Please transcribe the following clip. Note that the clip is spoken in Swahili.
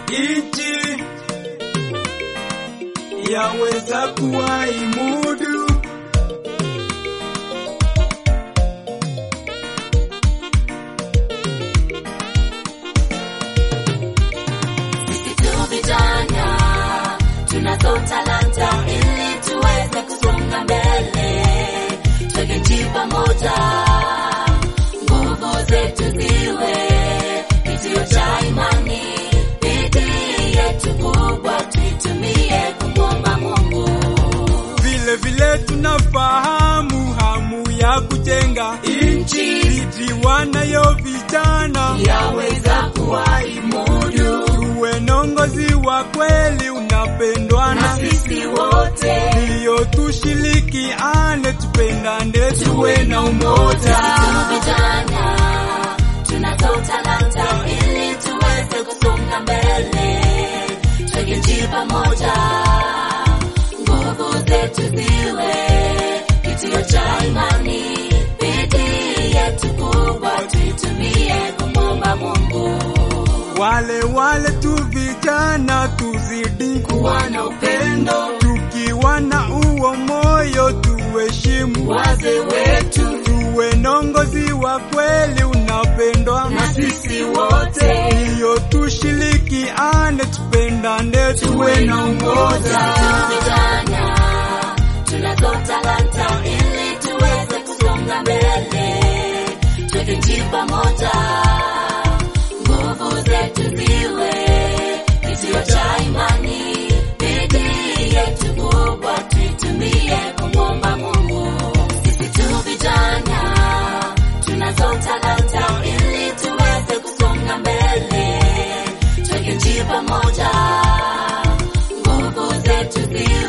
nchi yaweza kuwa imudu Sisi tu vijana tunazo talanta ili tuweze kusonga mbele, tweke nchi pamoja, nguvu zetu ziwe kitio cha imani, bidii yetu kubwa tuitumie kumwomba Mungu. vile vile tunafahamu hamu ya kujenga nchi iti wanayo vijana Yaweza kuwa imudu tuwe nongozi wa kweli unapendwa na na sisi wote ndiyo tushirikiane tupendane tuwe na umoja tu vijana tunazo talanta ili tuweze kusonga mbele, tweke nchi pamoja, nguvu zetu ziwe kitio cha imani, bidii yetu kubwa tuitumie kumwomba Mungu. wale wale tu vijana tuzidi Kuwa na upendo tukiwa na uo moyo tuheshimu wazee wetu tuwe nongozi wa kweli unapendwa na sisi wote ndiyo tushirikiane tupendane tuwe na umoja vijana tunazo talanta ili tuweze kusonga mbele, tweke nchi pamoja, nguvu zetu ziwe kitio cha imani, bidii yetu kubwa tuitumie kumwomba Mungu. Sisi tu vijana tunazo talanta ili tuweze kusonga mbele, tweke nchi pamoja nguvu zetu ziwe